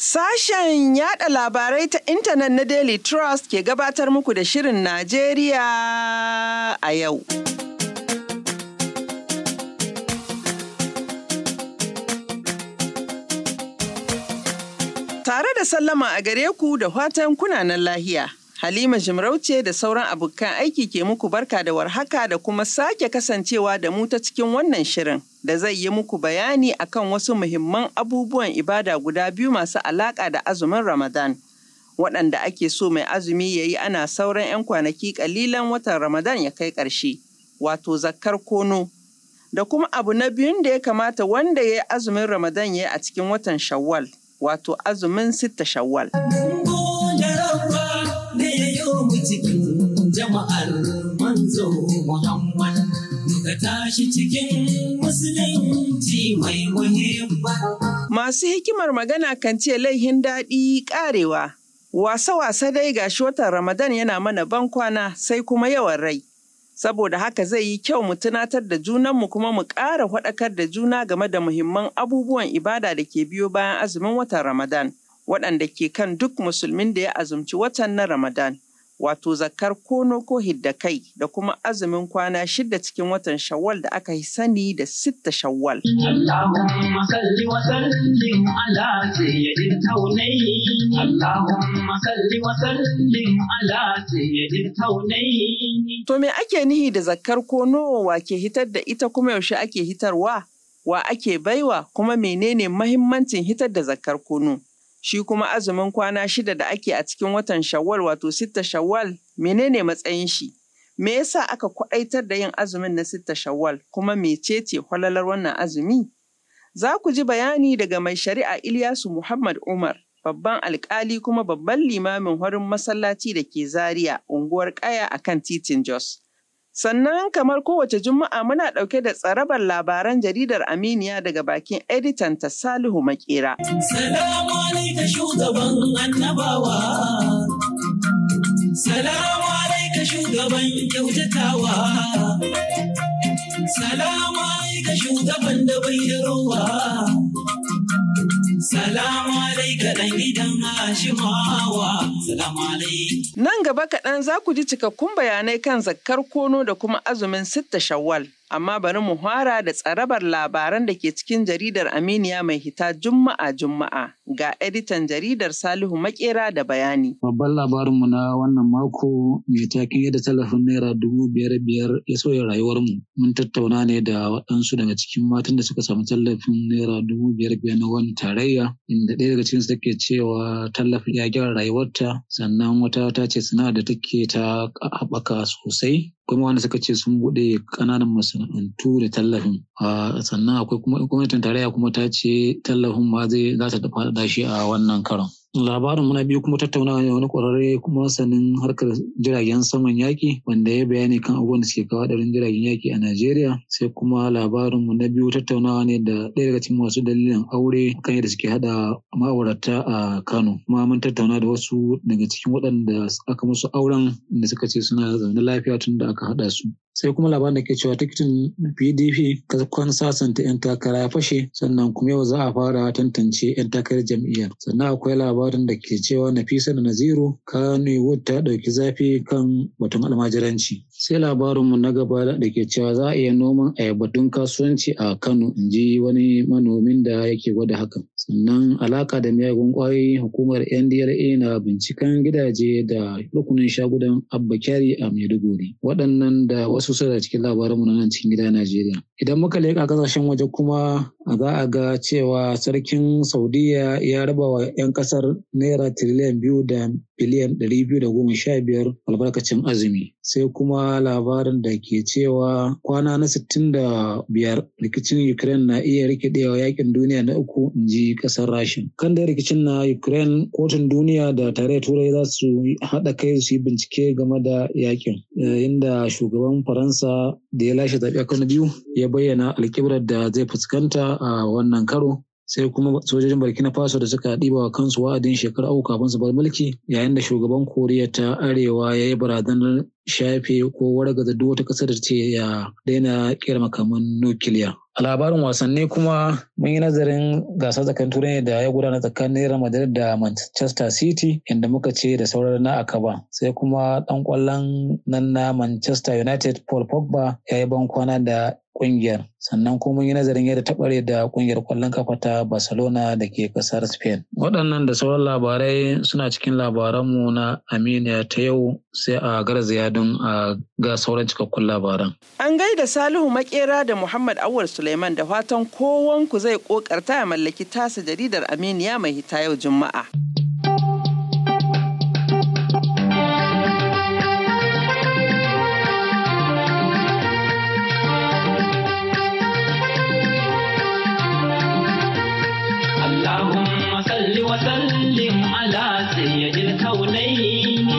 Sashen yada labarai ta intanet na Daily Trust ke gabatar muku da Shirin Najeriya a yau. Tare da sallama a gare ku da fatan kunanan lahiya. Halima Jimarauce da sauran abokan aiki ke muku barka da warhaka da kuma sake kasancewa da mu ta cikin wannan shirin da zai yi muku bayani akan wasu muhimman abubuwan ibada guda biyu masu alaƙa da azumin Ramadan. Waɗanda ake so mai azumi ya yi ana sauran 'yan kwanaki ƙalilan watan Ramadan ya kai ƙarshe, wato zakkar kono. Da kuma abu na biyun da ya kamata wanda ya yi azumin Ramadan ya yi a cikin watan Shawwal, wato azumin sitta Shawwal. cikin jama'ar manzo Muhammad muka tashi cikin musulunci mai muhimma. Masu hikimar magana kan ce laihin daɗi ƙarewa. Wasa-wasa dai gashi watan Ramadan yana mana ban kwana sai kuma yawan rai. Saboda haka zai yi kyau mu tunatar da junanmu kuma mu ƙara faɗakar da juna game da muhimman abubuwan ibada da ke biyo bayan azumin watan Ramadan, waɗanda ke kan duk musulmin da ya azumci watan na Ramadan. wato zakar kono ko hidda kai da kuma azumin kwana shida cikin watan shawwal da aka yi sani da sitta shawwal. Allahumma salli wa sallim ala sayyidil kaunayn Allahumma salli wa sallim ala sayyidil kaunayn To me ake nihi da zakar kono wa ke hitar da ita kuma yaushe ake hitarwa? Wa ake baiwa kuma menene mahimmancin hitar da zakar kono? shi kuma azumin kwana shida da ake a cikin watan shawwal wato sitta shawwal menene matsayin shi me yasa aka kwaɗaitar da yin azumin na sitta shawwal kuma mecece kwalalar wannan azumi za ku ji bayani daga mai shari'a Ilyasu Muhammad Umar babban alkali kuma babban limamin horin masallaci da ke Zaria unguwar Kaya akan titin Jos. Sannan kamar kowace juma'a muna ɗauke da tsarabar labaran jaridar Aminiya daga bakin editan ta Salihu Makera. Salamu alaika shugaban annabawa. Salamu alaika shugaban kyautatawa. Salamu alaika shugaban da bai da rowa. Salamu alaika ɗan gidan Hashimawa. Salamu alaika. Nan gaba kaɗan za ku ji cikakkun bayanai kan zakkar kono da kuma azumin sitta shawwal. Amma bari mu fara da tsarabar labaran da ke cikin jaridar Aminiya mai hita Juma'a Juma'a ga editan jaridar Salihu Makera da bayani. Babban labarinmu na wannan mako mai takin yadda talafin naira dubu biyar biyar ya sauya rayuwarmu. Mun tattauna ne da waɗansu daga cikin matan da suka samu tallafin naira dubu biyar biyar na wani tarayya inda ɗaya daga cikinsu take cewa tallafin ya gyara rayuwarta sannan wata ta ce sana'ar da take ta haɓaka sosai kuma wanda suka ce sun buɗe ƙananan masana'antu da tallafin sannan akwai kuma gwamnatin tarayya kuma ta ce tallafin ma zai za ta faɗaɗa shi a wannan karon labarin muna biyu kuma tattaunawa ne wani ƙwararre kuma sanin harkar jiragen saman yaƙi wanda ya bayani kan abubuwan da suke kawo ɗarin jiragen yaƙi a Najeriya sai kuma labarin mu na biyu tattaunawa ne da ɗaya daga cikin masu dalilin aure kan yadda suke haɗa ma'aurata a Kano kuma mun tattauna da wasu daga cikin waɗanda aka musu auren da suka ce suna zaune lafiya tun da aka haɗa su sai kuma labarin da ke cewa tikitin pdp kwan sasanta 'yan takara ya fashe sannan kuma yau za a fara tantance 'yan takarar jam'iyyar sannan akwai labarin da ke cewa nafisa da naziru kano ta ɗauki zafi kan batun almajiranci sai labarinmu na gaba da ke cewa za a iya noman ayyabatun kasuwanci a kano in ji wani manomin da yake gwada hakan sannan alaka da miyagun kwayoyi hukumar ndla na binciken gidaje da rukunin shagudan abba kyari a maiduguri waɗannan da wasu su da cikin labaranmu na nan cikin gida najeriya idan muka leƙa ƙasashen waje kuma za a ga cewa sarkin saudiya ya raba wa 'yan ƙasar naira tiriliyan biyu da biliyan ɗari biyu da goma sha biyar albarkacin azumi sai kuma labarin da ke cewa kwana na sittin da biyar rikicin ukraine na iya rikidewa yakin duniya na uku in ji ƙasar rashin kan da rikicin na ukraine kotun duniya da tare turai za su haɗa kai su yi bincike game da yakin inda shugaban faransa da ya lashe zaɓe kano biyu ya bayyana alkibrar da zai fuskanta a wannan karo sai kuma sojojin burkina faso da suka ɗiba wa kansu wa'adin shekaru uku kafin su bar mulki yayin da shugaban koriya ta arewa ya yi barazanar shafe ko wargaza duk wata ƙasar da ce ya daina kera makaman nukiliya A labarin wasanni kuma mun yi nazarin gasar tsakanin turai da ya gudana tsakanin Real Madrid da Manchester City inda muka ce da sauran na akaba. Sai kuma ɗan ƙwallon nan na Manchester United Paul Pogba ya yi ban kwana da ƙungiyar. Sannan kuma mun yi nazarin yadda ta ɓare da ƙungiyar ƙwallon kafa ta Barcelona da ke ƙasar Spain. Waɗannan da sauran labarai suna cikin labaranmu na Aminiya ta yau sai a garzaya don a ga sauran cikakkun labaran. An gaida Salihu Makera da Muhammad Awal Suleiman da fatan kowanku zai kokarta ya mallaki tasa jaridar Aminiya mai hita yau Juma'a. اللهم صل وسلم على سيد الكونين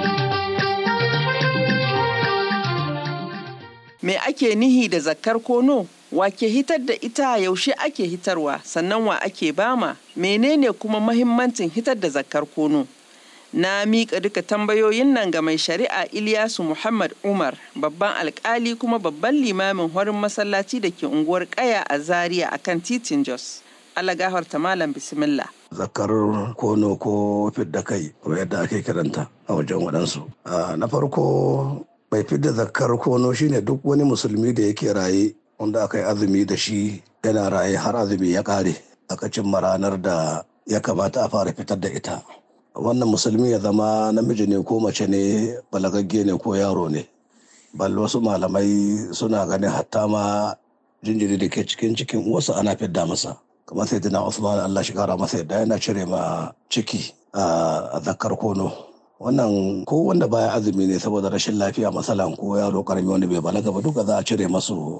Me ake nihi da zakkar kono? Wa ke hitar da ita yaushe ake hitarwa sannan wa ake bama? Menene kuma mahimmancin hitar da zakkar kono? Na miƙa duka tambayoyin nan ga mai shari'a Ilyasu Muhammad Umar, babban alkali kuma babban limamin horin masallaci da ke unguwar Kaya a Zaria akan titin Jos. Allah gafarta malam bismillah. zakar kono ko fidda kai ko yadda ake kiranta a wajen waɗansu. Ah, Na farko mai fidda zakar kono shine duk wani musulmi da yake raye wanda aka yi azumi da shi yana raye har azumi ya ƙare aka cimma ranar da ya kamata a fara fitar da ita. Wannan musulmi ya zama namiji ne ko mace ne balagagge ne ko yaro ne. Bal wasu malamai suna ganin hatta ma jinjiri da ke cikin cikin uwarsa ana fidda masa. kamar sai dina Usman Allah shi kara masa yadda yana cire ma ciki a zakar kono wannan ko wanda baya azumi ne saboda rashin lafiya masalan ko yaro karami wanda bai balaga ba duka za a cire masu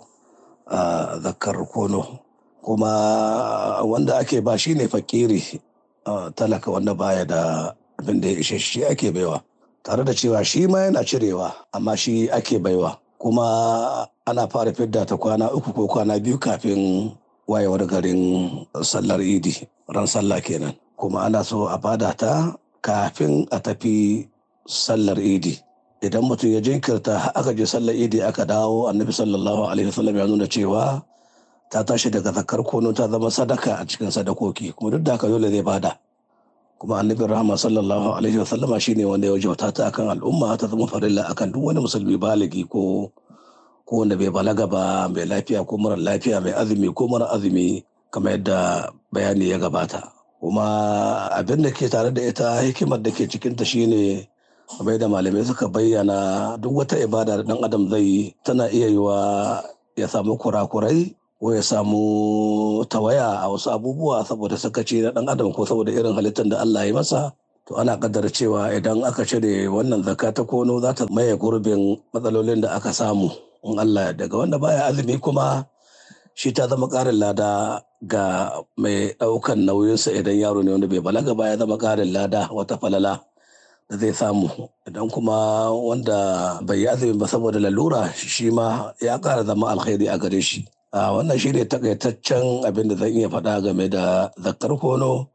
a zakar kono kuma wanda ake ba shi ne fakiri a, talaka wanda baya da abin da ya ishe shi ake baiwa tare da cewa shi ma yana cirewa amma shi ake baiwa kuma ana fara fidda ta kwana uku ko kwana biyu kafin wayewar garin sallar idi ran sallah kenan kuma ana so a bada ta kafin a tafi sallar idi idan mutum ya jinkirta har aka je sallar idi aka dawo annabi sallallahu alaihi wasallam ya nuna cewa ta tashi daga zakar kono ta zama sadaka a cikin sadakoki kuma duk da haka dole zai bada kuma annabi rahama sallallahu alaihi wasallama shine wanda ya wajauta ta akan al'umma ta zama farilla akan duk wani musulmi baligi ko ko wanda bai balaga ba mai lafiya ko mara lafiya mai azumi ko mara azumi kamar yadda bayani ya gabata kuma abin da ke tare da ita hikimar da ke cikinta shine kamar yadda malamai suka bayyana duk wata ibada da dan adam zai yi tana iya yiwa ya samu kurakurai ko ya samu tawaya a wasu abubuwa saboda sakaci na dan adam ko saboda irin halittar da Allah ya masa to ana kaddara cewa idan aka cire wannan zakka ta kono za ta maye gurbin matsalolin da aka samu in Allah ya daga wanda baya azumi kuma shi ta zama ƙarin lada ga mai ɗaukan nauyinsa idan yaro ne wanda bai balaga ba ya zama ƙarin lada wata falala da zai samu idan kuma wanda bai yi azumi ba saboda lalura shi ma ya ƙara zama alkhairi a gare shi a wannan shi ne takaitaccen abin da zan iya faɗa game da zakkar kono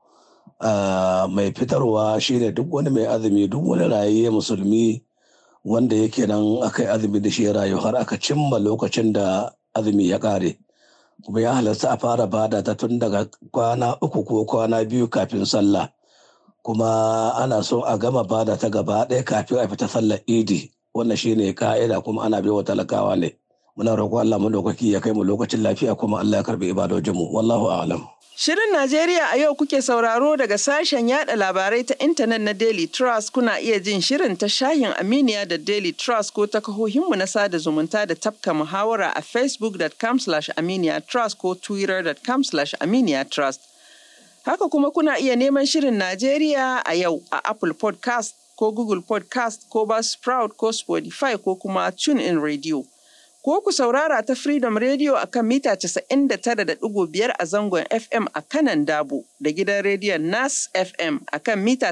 mai fitarwa shine duk wani mai azumi duk wani raye musulmi wanda yake nan aka yi azumi da shi ya rayu har aka cimma lokacin da azumi ya ƙare kuma ya halarta a fara bada ta tun daga kwana uku ko kwana biyu kafin sallah kuma ana so a gama bada ta gaba ɗaya kafin a fita sallar idi wannan shine ka'ida kuma ana wa talakawa ne muna roƙon Allah madaukaki ya kai mu lokacin lafiya kuma Allah ya karbi ibadojinmu wallahu a'lam Shirin Najeriya a yau kuke sauraro daga sashen yada labarai ta intanet na Daily Trust kuna iya jin shirin ta shahin Aminiya da Daily Trust ko ta kahohinmu na sada zumunta da tafka muhawara a facebook.com aminiya trust ko twitter.com aminiya trust. Haka kuma kuna iya neman shirin Najeriya a yau a Apple podcast ko Google podcast ko Buzzsprout ko Spotify ko kuma TuneIn Radio. ko ku saurara ta Freedom Radio a kan mita 99.5 a zangon FM a kanan Dabo da gidan rediyon Nas FM a kan mita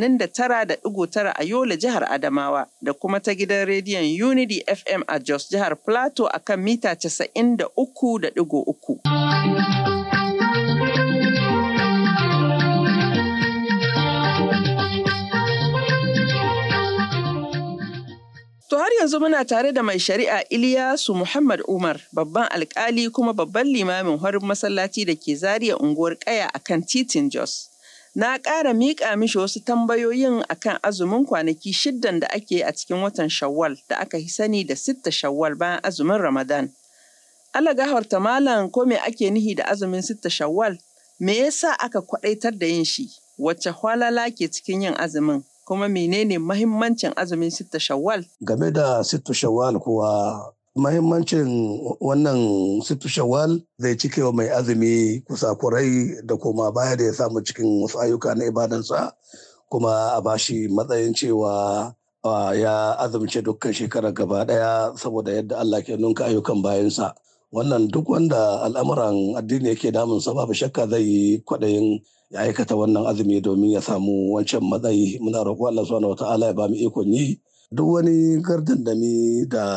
89.9 a Yola jihar Adamawa da kuma ta gidan rediyon Unity FM a Jos jihar Plateau a kan mita 93.3. To har yanzu muna tare da mai shari'a Iliyasu Muhammad Umar, babban alkali kuma babban limamin horin masallaci da ke zariya unguwar Kaya a kan titin Jos. Na ƙara miƙa mishi wasu tambayoyin akan azumin kwanaki shiddan da ake a cikin watan Shawwal da aka yi sani da sitta Shawwal bayan azumin Ramadan. Allah gafarta malam ko me ake nihi da azumin sitta Shawwal? Me yasa aka kwaɗaitar da yin shi? Wacce hwalala ke cikin yin azumin? kuma menene mahimmancin azumin sitta shawwal? Game da sittu shawwal kuwa mahimmancin wannan sittu shawwal zai cike wa mai azumi kusakurai da kuma baya da ya samu cikin wasu ayyuka na ibadansa kuma a bashi matsayin cewa ya azumce dukkan shekarar gaba daya saboda yadda Allah ke nunka ayyukan bayansa. Wannan duk wanda al'amuran addini yake damunsa babu shakka zai yi kwaɗayin ya aikata wannan azumi domin ya samu wancan matsayi muna roƙo Allah subhanahu wata'ala ya ba mu ikon yi duk wani gardandami da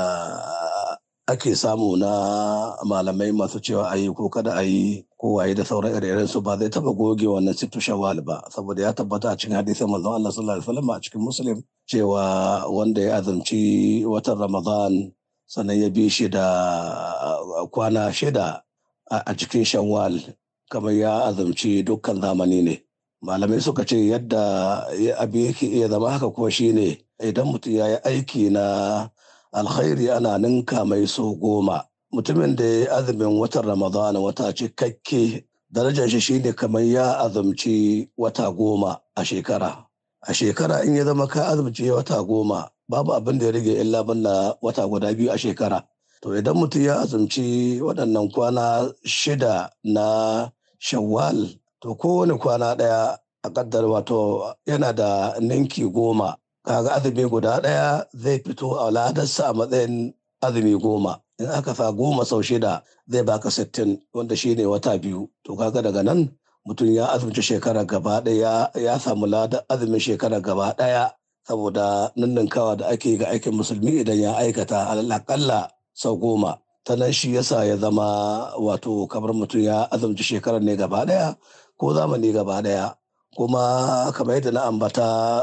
ake samu na malamai masu cewa a yi ko kada a yi ko waye da sauran ire su ba zai taba goge wannan sittu shawwal ba saboda ya tabbata a cikin hadisin manzon Allah sallallahu alaihi wasallam a cikin muslim cewa wanda ya azumci watan ramadan sannan ya bi shi da kwana shida a cikin shawwal kamar ya azumci dukkan zamani ne malamai suka ce yadda abin yake iya zama haka kuma shine idan mutum ya yi aiki na alkhairi ana ninka mai so goma mutumin da ya azumin watan ramadan wata cikakke darajar shi shine kamar ya azumci wata goma a shekara a shekara in ya zama ka azumci wata goma babu abin da ya rage illa banna wata guda biyu a shekara to idan mutum ya azumci waɗannan kwana shida na shawwal to kowane kwana ɗaya a ƙaddar wato yana da ninki goma kaga azumi guda ɗaya zai fito a ladarsa a matsayin azumi goma in aka sa goma sau shida zai baka sittin wanda shine wata biyu to kaga daga nan mutum ya azumci shekara gaba ɗaya ya samu ladar azumin shekara gaba ɗaya saboda ninninkawa da ake ga aikin musulmi idan ya aikata alakalla sau goma ta nan shi yasa ya zama wato kamar mutum ya azumci shekarar ne gaba daya ko zamani gaba daya kuma kamar yadda na ambata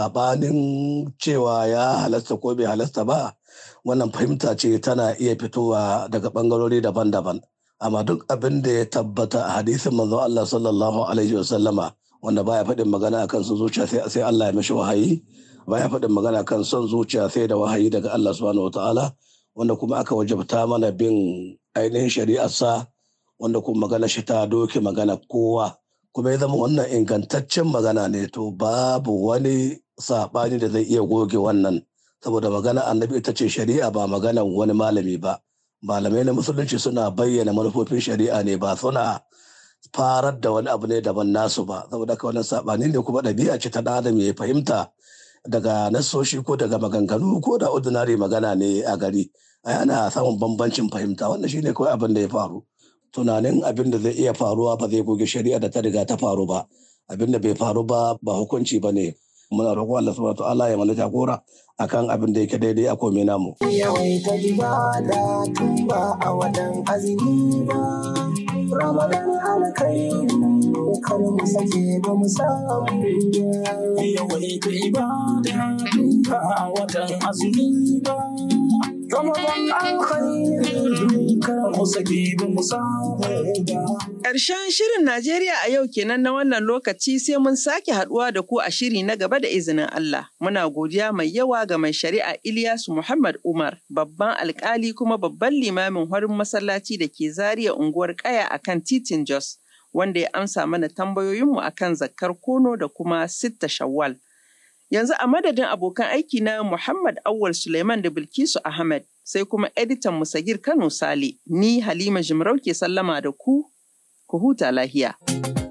sabanin cewa ya halasta ko bai halasta ba wannan fahimta ce tana iya fitowa daga bangarori daban-daban amma duk abin da ya tabbata a hadisin manzon Allah sallallahu alaihi wasallama wanda baya faɗin magana akan son zuciya sai Allah ya mishi wahayi baya faɗin magana kan son zuciya sai da wahayi daga Allah subhanahu wataala wanda kuma aka wajabta mana bin ainihin shari'arsa wanda kuma magana shi ta doke magana kowa kuma ya zama wannan ingantaccen magana ne to babu wani saɓani da zai iya goge wannan saboda magana annabi ita ce shari'a ba magana wani malami ba malamai na musulunci suna bayyana manufofin shari'a ne ba suna farar da wani abu ne daban nasu ba saboda ka wannan saɓani ne kuma ɗabi'a ce ta ɗan adam ya fahimta daga nasoshi ko daga maganganu ko da ordinary magana ne a gari ai ana samun bambancin fahimta wannan shine kawai abin da ya faru tunanin abin da zai iya faruwa ba zai goge shari'a da ta riga ta faru ba abin da bai faru ba ba hukunci ba ne muna roƙon Allah subhanahu ta'ala ya mana jagora akan abin da yake daidai a komai namu yawaita ibada tun ba a watan azumi ba ramadan alkhairi kar mu sake ba mu samu yawaita ibada tun ba a watan azumi ba ramadan alkhairi kar mu sake ba mu samu ba Ƙarshen shirin Najeriya a yau kenan na wannan lokaci sai mun sake haɗuwa da ku a shiri na gaba da izinin Allah. Muna godiya mai yawa ga mai shari'a Ilyasu Muhammad Umar, babban alkali kuma babban limamin horin masallaci da ke zariya unguwar Kaya a kan titin Jos, wanda ya amsa mana tambayoyinmu a kan zakkar kono da kuma sitta shawwal. Yanzu a madadin abokan aiki na Muhammad Awwal Suleiman da Bilkisu Ahmed, sai kuma editan Musagir Kano Sale, ni Halima Jimarau ke sallama da ku ku huta lahiya.